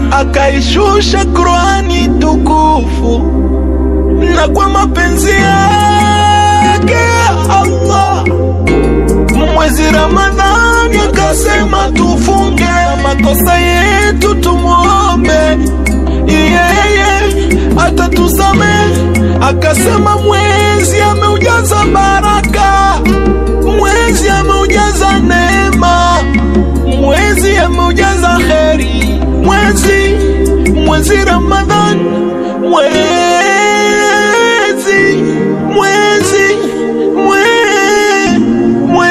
akaishusha Qurani tukufu, na kwa mapenzi yake Allah mwezi Ramadhani akasema tufunge, makosa yetu tumwombe yeye atatusamehe. Akasema mwezi ameujaza baraka, mwezi ameujaza neema, mwezi ameujaza kheri, mwezi mwezi Ramadhani, mwezi mwezi mwe, mwe,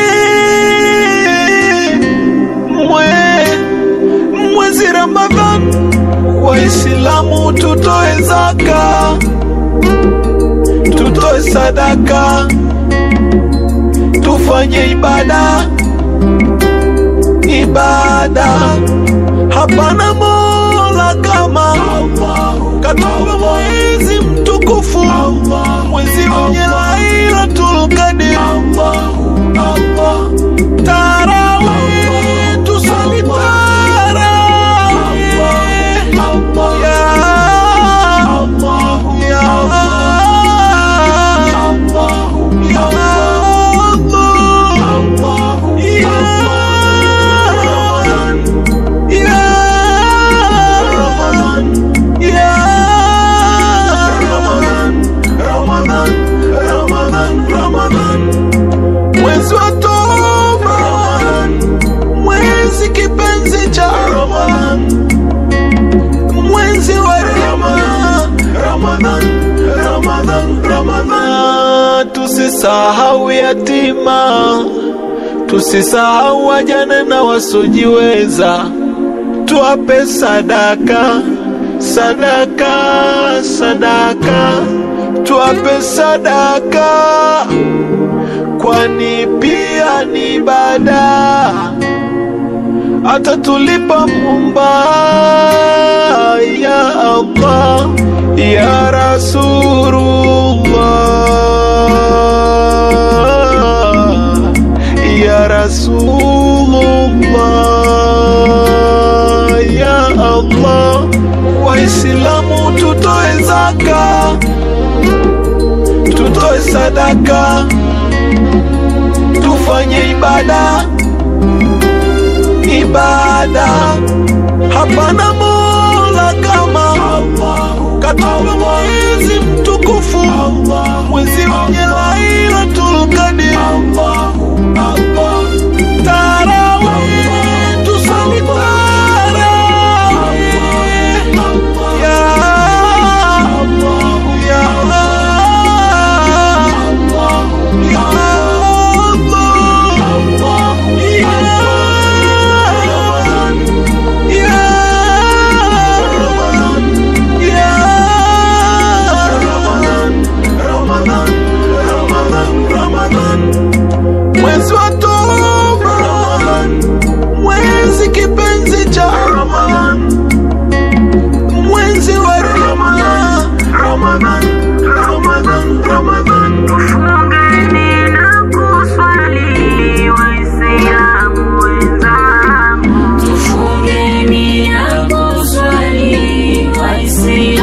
mwe, mwezi Ramadhani, Waislamu tutoe zaka, tutoe sadaka, tufanye ibada ibada. Hapana mola kama Allah, katupa mwezi mtukufu, mwezi wenye Lailatul Qadr. Tarawih, tusali tarawih. Ya Allah, ya Allah, ya mwezi wa toba, mwezi kipenzi cha Ramadhan, mwezi wa rehema, Ramadhan, Ramadhan, Ramadhan. Tusisahau yatima, tusisahau wajane na wasiojiweza, tuwape sadaka, sadaka, sadaka, tuwape sadaka kwani pia ni ibada, atatulipa Muumba. Ya Allah, ya Rasulullah, ya Rasulullah, ya Allah, Waislamu tutoe zaka, tutoe sadaka tufanye ibada ibada. Hapana mola kama Allah, katupa mwezi mtukufu, mwezi wenye Lailatul Qadr. Tarawih, tusali tarawih. Ya Allah, ya Allah, ya mwezi wa toba, mwezi kipenzi cha Ramadhan, mwezi wa rehema, Ramadhan, Ramadhan, Ramadhan. Fungeni na kuswali Waislamu wenzangu, tufungeni na kuswali Waislamu